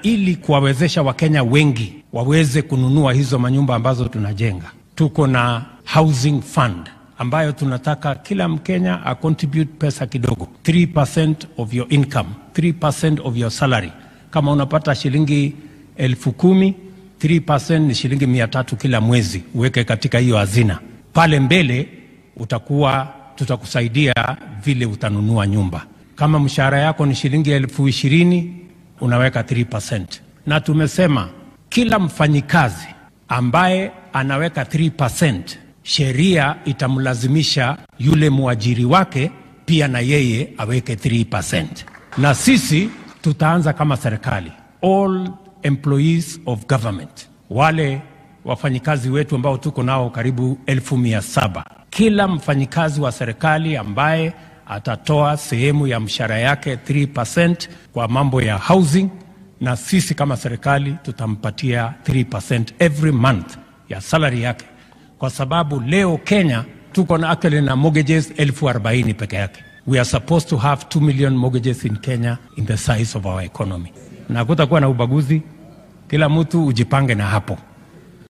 ili kuwawezesha Wakenya wengi waweze kununua hizo manyumba ambazo tunajenga, tuko na housing fund ambayo tunataka kila Mkenya a contribute pesa kidogo, 3% of your income, 3% of your salary. Kama unapata shilingi elfu kumi 3% ni shilingi mia tatu kila mwezi, uweke katika hiyo hazina. Pale mbele utakuwa tutakusaidia vile utanunua nyumba. Kama mshahara yako ni shilingi elfu ishirini unaweka 3%, na tumesema kila mfanyikazi ambaye anaweka 3%, sheria itamlazimisha yule mwajiri wake pia na yeye aweke 3%, na sisi tutaanza kama serikali all employees of government, wale wafanyikazi wetu ambao tuko nao karibu elfu mia saba. Kila mfanyikazi wa serikali ambaye atatoa sehemu ya mshahara yake 3% kwa mambo ya housing, na sisi kama serikali tutampatia 3% every month ya salary yake, kwa sababu leo Kenya tuko na actually na mortgages elfu arobaini peke yake. We are supposed to have 2 million mortgages in Kenya in the size of our economy, na kutakuwa na ubaguzi. Kila mtu ujipange na hapo.